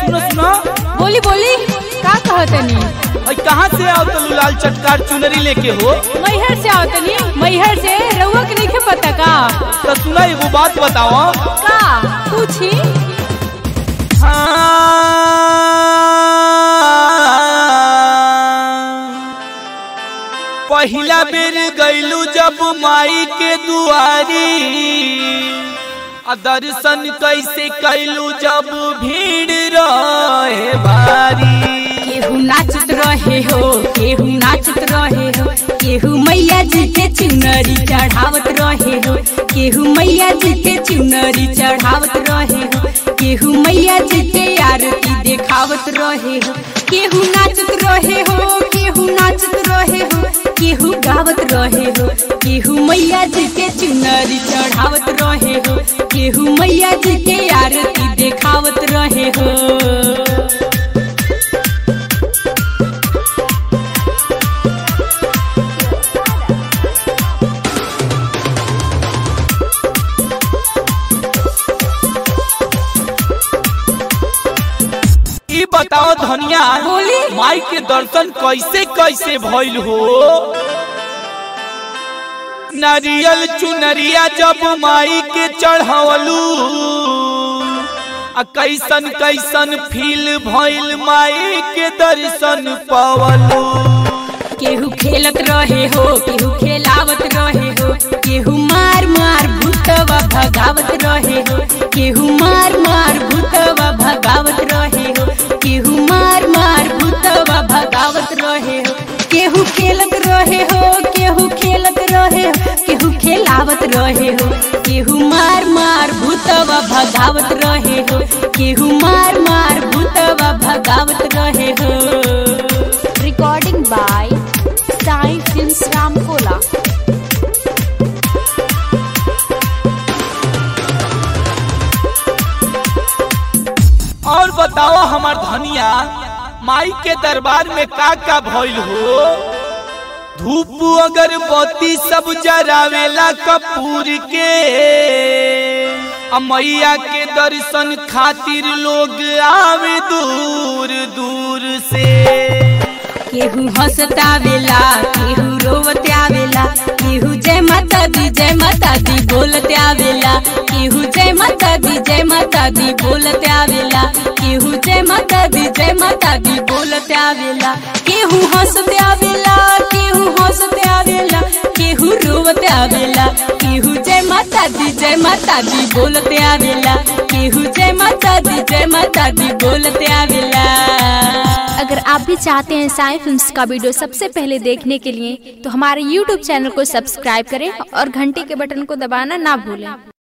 सुनो सुनो बोली बोली का कहतनी और कहाँ से आओ तो लाल चटकार चुनरी लेके हो मैहर से आवतनी मैहर से रउआ के नहीं पता का तो सुना एगो बात बताओ का पूछी पहिला बेर गईलू जब माई के दुआरी आ दर्शन कैसे कैलू जब भीड़ रहे भारी केहू नाचत रहे हो केहू नाचत रहे हो केहू मैया जी के चुनरी चढ़ावत रहे हो केहू मैया जी के चुनरी चढ़ावत रहे हो केहू मैया जी के आरती देखावत रहे हो केहू नाचत रहे हो केहू नाचत रहे हो केहू गावत रहे हो केहू मैया जी के चुनरी चढ़ावत रहे हो केहू मैया जी के आरती देखावत रहे हो ई बताओ धनिया बोली। माई के दर्शन कैसे कैसे भइल हो नारियल चुनरिया जब माई के चढ़ावलू आ कैसन कैसन फील भइल माई के दर्शन पावलू केहू खेलत रहे हो केहू खेलावत रहे हो केहू मार मार भूतवा भगावत रहे हो केहू मार मार भूतवा भगावत रहे हो केहू मार मार भूतवा भगावत रहे हो केहू खेलत रहे हो केहू खेलत रहे हो केहू खेलावत रहे हो केहू मार मार भूतवा भगावत रहे हो केहू मार मार भूतवा भगावत रहे हो Recording by Sai Films Ramkola. और बताओ हमार धनिया माई के दरबार में का का भइल हो धूप अगरबत्ती सब जरावेला कपूर के आ मैया के दर्शन खातिर लोग आवे दूर दूर से केहू हंसत आवेला केहू रोवत आवेला केहू जय माता दी जय माता दी बोलत आवेला केहू जय माता दी जय माता दी बोलत आवेला केहू जय माता दी जय माता दी बोलत आवेला केहू हंसत आवेला केहू हंसत आवेला केहू रोवत आवेला केहू जय माता दी जय माता दी बोलत आवेला केहू जय माता दी जय माता दी बोलत आवेला अगर आप भी चाहते हैं साई फिल्म्स का वीडियो सबसे पहले देखने के लिए तो हमारे YouTube चैनल को सब्सक्राइब करें और घंटी के बटन को दबाना ना भूलें